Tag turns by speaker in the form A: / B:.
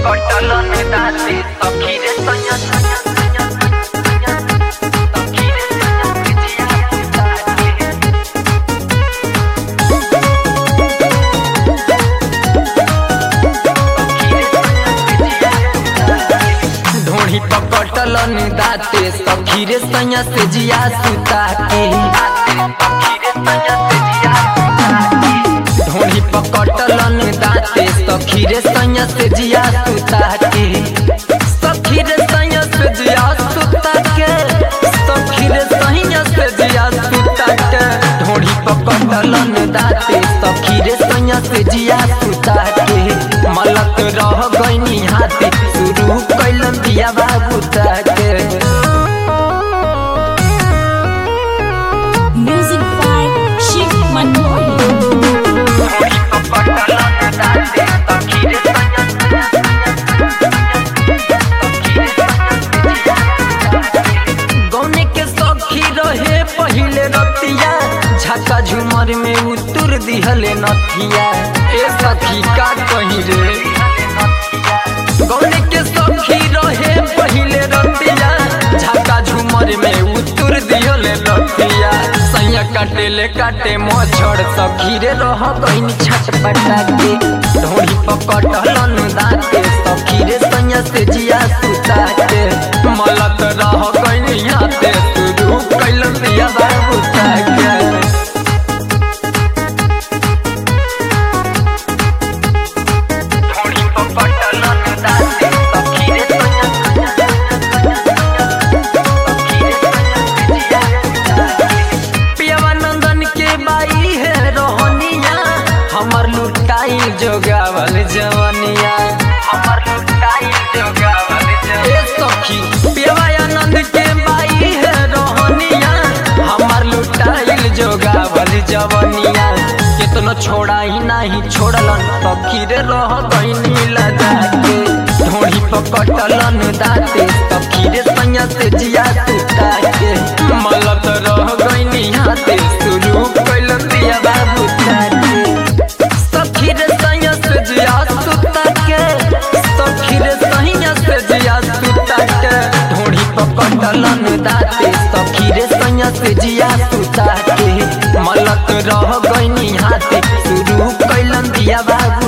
A: पकड़लन दाते सखी रे सैया सैया सैया सैया सखी रे सैया बिजिया दाते ढोड़ी पकड़लन दाते सखी रे सैया से जिया सुता के ढोड़ी पकड़लन दाते सखी रे सैया से जिया सुता के सखी रे सैया से जिया सुता के सखी रे सैया से जिया सुता के ढोड़ी पकड़लन दाते सखी रे सैया से जिया सुता के मलक रह गईनी हाथे शुरू कैलन दिया बाबू ताके
B: Music by Shiv Manoy.
A: गौने के सखी रहे पहिले रतिया झका झुमर में उतर दिहले नथिया ए सखी का कही रे गौने के सखी रहे पहिले रतिया झका झुमर में उतर दिहले नथिया सैया काटेले काटे मछड़ सखी रे रह गईनी छटपटा के ढोड़ी पकड़लन दाते सखी रे सैया से जिया सुता के मलत रह गईनी हाथे शुरू कैलन दिया बाबू के ढोड़ी पकड़लन दाते सखी रे सैया पियावा नंदन के बाई है रोहनिया हमर लुटाई जोगावल जवनिया हमर लुटाई जोगावल जवनिया सखी पियावा आनंद के बाई है रोहनिया हमर लुटाइल जोगावल जवनिया केतनो छोड़ाई नाही छोड़लन सखी रे रह गईनी लगा के ढोड़ी पकड़लन दाते सखी रे सैया से जिया सुता के मलत रह गईनी हाथे शुरू कैलन दिया बाबू ताके सखी रे सैया से जिया सुता के सखी रे सैया से जिया सुता के ढोड़ी पकड़लन दाते सखी रे सैया से जिया सुता के मलत रह गईनी हाथे शुरू कैलन दिया बाबू